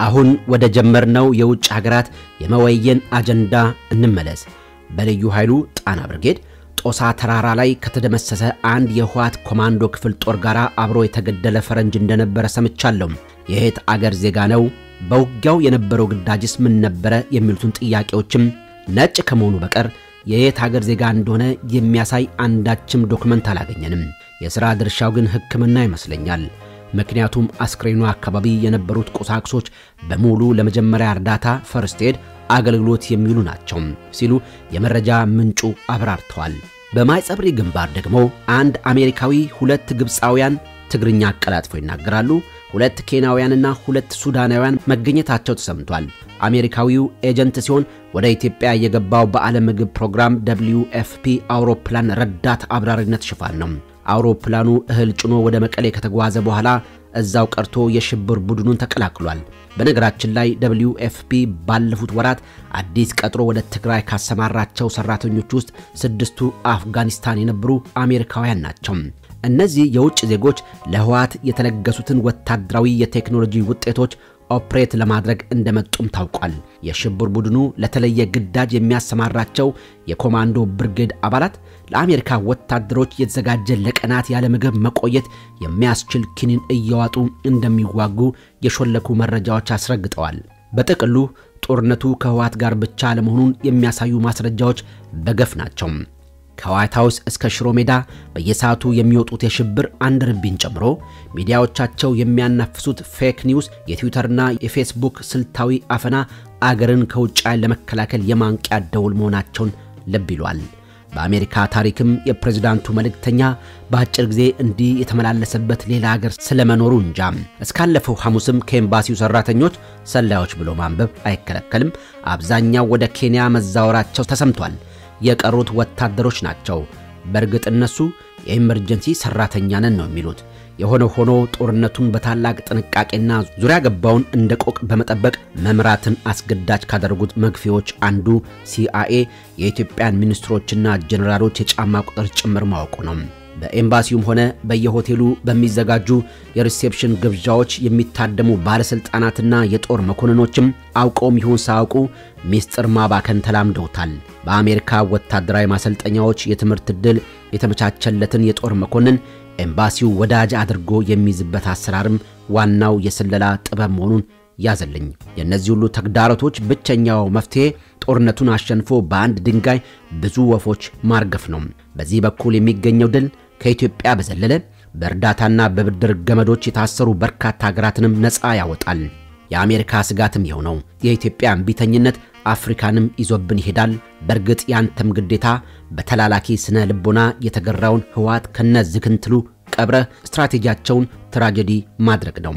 አሁን ወደ ጀመርነው የውጭ ሀገራት የመወየን አጀንዳ እንመለስ። በልዩ ኃይሉ ጣና ብርጌድ ጦሳ ተራራ ላይ ከተደመሰሰ አንድ የህወሓት ኮማንዶ ክፍል ጦር ጋር አብሮ የተገደለ ፈረንጅ እንደነበረ ሰምቻለሁ። የየት አገር ዜጋ ነው? በውጊያው የነበረው ግዳጅስ ምን ነበረ? የሚሉትን ጥያቄዎችም ነጭ ከመሆኑ በቀር የየት ሀገር ዜጋ እንደሆነ የሚያሳይ አንዳችም ዶክመንት አላገኘንም። የሥራ ድርሻው ግን ሕክምና ይመስለኛል። ምክንያቱም አስክሬኑ አካባቢ የነበሩት ቁሳቁሶች በሙሉ ለመጀመሪያ እርዳታ ፈርስት ኤድ አገልግሎት የሚውሉ ናቸው ሲሉ የመረጃ ምንጩ አብራርተዋል። በማይጸብሪ ግንባር ደግሞ አንድ አሜሪካዊ፣ ሁለት ግብፃውያን ትግርኛ አቀላጥፈው ይናገራሉ፣ ሁለት ኬንያውያንና ሁለት ሱዳናውያን መገኘታቸው ተሰምቷል። አሜሪካዊው ኤጀንት ሲሆን ወደ ኢትዮጵያ የገባው በዓለም ምግብ ፕሮግራም ደብልዩ ኤፍፒ አውሮፕላን ረዳት አብራሪነት ሽፋን ነው። አውሮፕላኑ እህል ጭኖ ወደ መቀሌ ከተጓዘ በኋላ እዛው ቀርቶ የሽብር ቡድኑን ተቀላቅሏል። በነገራችን ላይ ደብልዩ ኤፍፒ ባለፉት ወራት አዲስ ቀጥሮ ወደ ትግራይ ካሰማራቸው ሰራተኞች ውስጥ ስድስቱ አፍጋኒስታን የነበሩ አሜሪካውያን ናቸው። እነዚህ የውጭ ዜጎች ለህወሓት የተለገሱትን ወታደራዊ የቴክኖሎጂ ውጤቶች ኦፕሬት ለማድረግ እንደመጡም ታውቋል። የሽብር ቡድኑ ለተለየ ግዳጅ የሚያሰማራቸው የኮማንዶ ብርጌድ አባላት ለአሜሪካ ወታደሮች የተዘጋጀ ለቀናት ያለ ምግብ መቆየት የሚያስችል ኪኒን እየዋጡ እንደሚዋጉ የሾለኩ መረጃዎች አስረግጠዋል። በጥቅሉ ጦርነቱ ከህወሓት ጋር ብቻ ለመሆኑን የሚያሳዩ ማስረጃዎች በገፍ ናቸው። ከዋይት ሃውስ እስከ ሽሮ ሜዳ በየሰዓቱ የሚወጡት የሽብር አንድ ርቢን ጨምሮ ሚዲያዎቻቸው የሚያናፍሱት ፌክ ኒውስ፣ የትዊተርና የፌስቡክ ስልታዊ አፈና አገርን ከውጭ ኃይል ለመከላከል የማንቂያ ደውል መሆናቸውን ልብ ይሏል። በአሜሪካ ታሪክም የፕሬዝዳንቱ መልእክተኛ በአጭር ጊዜ እንዲህ የተመላለሰበት ሌላ ሀገር ስለመኖሩ እንጃ። እስካለፈው ሐሙስም ከኤምባሲው ሰራተኞች ሰላዮች ብሎ ማንበብ አይከለከልም፣ አብዛኛው ወደ ኬንያ መዛወራቸው ተሰምቷል። የቀሩት ወታደሮች ናቸው። በእርግጥ እነሱ የኢመርጀንሲ ሰራተኛ ነን ነው የሚሉት። የሆነ ሆኖ ጦርነቱን በታላቅ ጥንቃቄና ዙሪያ ገባውን እንደ ቆቅ በመጠበቅ መምራትን አስገዳጅ ካደረጉት መግፊያዎች አንዱ ሲአይኤ የኢትዮጵያን ሚኒስትሮችና ጀኔራሎች የጫማ ቁጥር ጭምር ማወቁ ነው። በኤምባሲውም ሆነ በየሆቴሉ በሚዘጋጁ የሪሴፕሽን ግብዣዎች የሚታደሙ ባለሥልጣናትና የጦር መኮንኖችም አውቀውም ይሁን ሳያውቁ ሚስጥር ማባከን ተላምደውታል። በአሜሪካ ወታደራዊ ማሰልጠኛዎች የትምህርት ዕድል የተመቻቸለትን የጦር መኮንን ኤምባሲው ወዳጅ አድርጎ የሚይዝበት አሰራርም ዋናው የስለላ ጥበብ መሆኑን ያዘልኝ። የእነዚህ ሁሉ ተግዳሮቶች ብቸኛው መፍትሔ ጦርነቱን አሸንፎ በአንድ ድንጋይ ብዙ ወፎች ማርገፍ ነው። በዚህ በኩል የሚገኘው ድል ከኢትዮጵያ በዘለለ በእርዳታና በብድር ገመዶች የታሰሩ በርካታ ሀገራትንም ነፃ ያወጣል። የአሜሪካ ስጋትም ይኸው ነው። የኢትዮጵያ እምቢተኝነት አፍሪካንም ይዞብን ይሄዳል። በእርግጥ ያንተም ግዴታ በተላላኪ ስነ ልቦና የተገራውን ህወሓት ከነ ዝክንትሉ ቀብረ ስትራቴጂያቸውን ትራጀዲ ማድረግ ነው።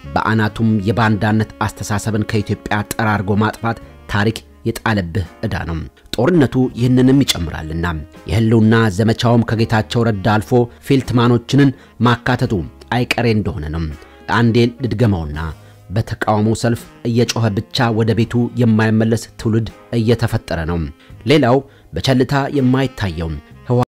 በአናቱም የባንዳነት አስተሳሰብን ከኢትዮጵያ ጠራርጎ ማጥፋት ታሪክ የጣለብህ ዕዳ ነው። ጦርነቱ ይህንንም ይጨምራልና የህልውና ዘመቻውም ከጌታቸው ረዳ አልፎ ፊልትማኖችንን ማካተቱ አይቀሬ እንደሆነ ነው። አንዴ ልድገመውና በተቃውሞ ሰልፍ እየጮኸ ብቻ ወደ ቤቱ የማይመለስ ትውልድ እየተፈጠረ ነው። ሌላው በቸልታ የማይታየው